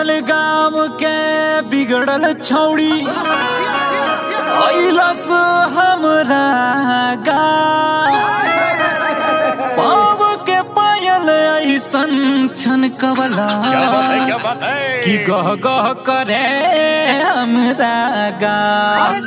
बनल गाम के बिगड़ल छौड़ी अइलस हमरा गाम पाव के पायल ऐसन छन कबला क्या बात है कि गह गह करे हमरा गाम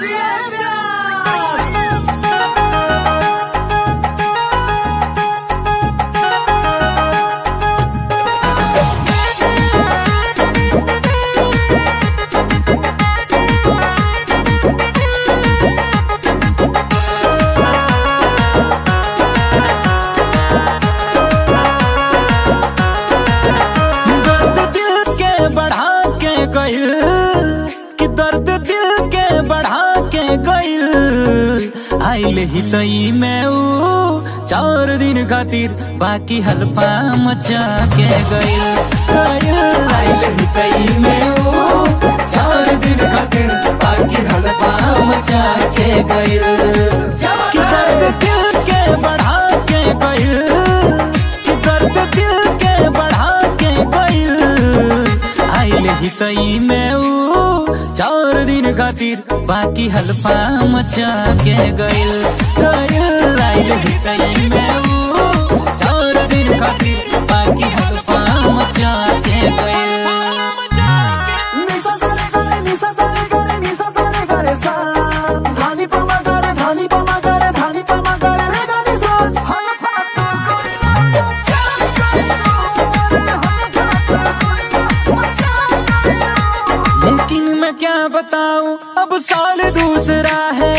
दर्द दिल के बढ़ा के गइल कि दर्द दिल के बढ़ा के गइल आइल ही तई में ऊ चार दिन खातिर बाकी हल्फा मचा के गइल गइल आइल ही तई में ऊ चार दिन खातिर बाकी हल्फा मचा के गइल कि दर्द दिल के बढ़ा के गइल कि दर्द दिल के बढ़ा के गइल आइल ही तई में ऊ चार दिन खातिर बाकी हल्फा मचा के गइल गइल आइल ही तई में ऊ चार दिन खातिर बाकी हल्फा मचा के गइल निसा सारे गारे निसा सारे गारे निसा सारे गारे सा धानी पमा गारे धानी पमा गारे धानी पमा गारे रे गारे सा हल फातो कोरिया चाल कोरिया रे हल फातो कोरिया चाल कोरिया लेकिन मैं क्या बताऊं अब साल दूसरा है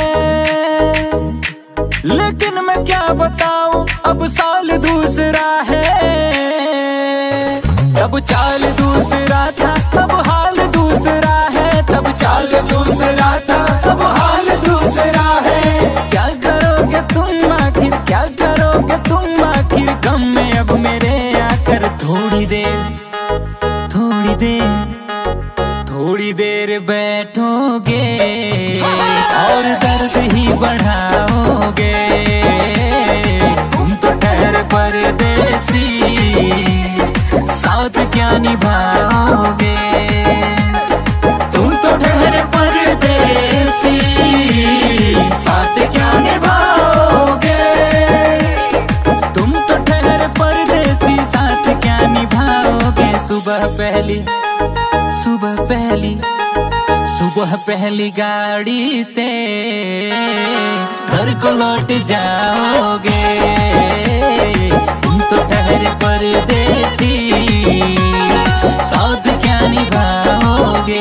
लेकिन मैं क्या बताऊं अब साल दूसरा है तब चाल दूसरा था तब हाल दूसरा है तब चाल दूसरा था तब हाल दूसरा है क्या करोगे तुम आखिर क्या करोगे तुम आखिर गम में अब मेरे आकर थोड़ी देर थोड़ी देर थोड़ी देर बैठोगे और दर्द ही बढ़ाओगे तुम तो ठहर परदेसी साथ क्या निभाओगे तुम तो ठहर परदेसी साथ क्या निभाओगे तुम तो ठहर परदेसी साथ क्या निभाओगे सुबह पहली सुबह पहली सुबह पहली गाड़ी से घर को लौट जाओगे तुम तो ठहरे परदेसी साथ क्या निभाओगे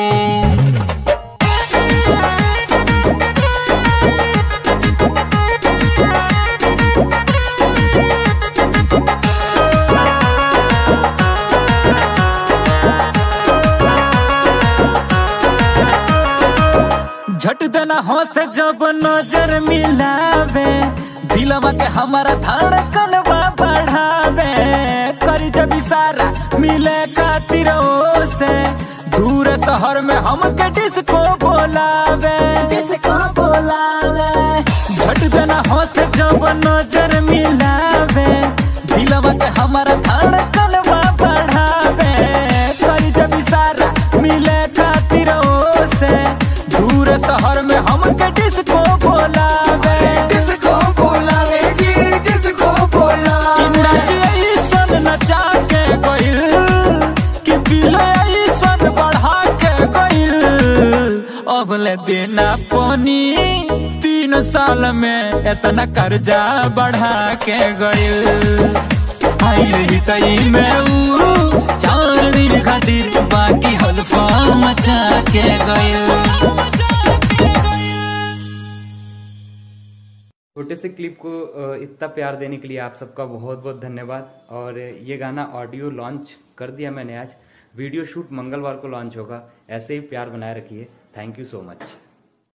झट देना हो से जब नजर मिलावे दिलवा के हमारा धड़कन बढ़ावे करी जब इशारा मिले खातिर से दूर शहर में हमके डिस्को बोलावे डिस्को बोलावे झट देना हो से जब नजर मिलावे दिलवा के हमारा धड़कन बढ़ावे करी जब इशारा मिले खातिर से दूर शहर में हमके डिस्को बोलावे डिस्को बोलावे जी डिस्को कि बोलावे नाच ऐसन नचा के गइल कि बिल ऐसन बढ़ा के गइल अब ले देना पानी तीन साल में इतना कर्जा बढ़ा के गइल आइल ही तई में ऊ चार दिन खातिर बाकी हल्फा मचा के गइल छोटे से क्लिप को अ, इतना प्यार देने के लिए आप सबका बहुत बहुत धन्यवाद और ये गाना ऑडियो लॉन्च कर दिया मैंने आज वीडियो शूट मंगलवार को लॉन्च होगा ऐसे ही प्यार बनाए रखिए थैंक यू सो मच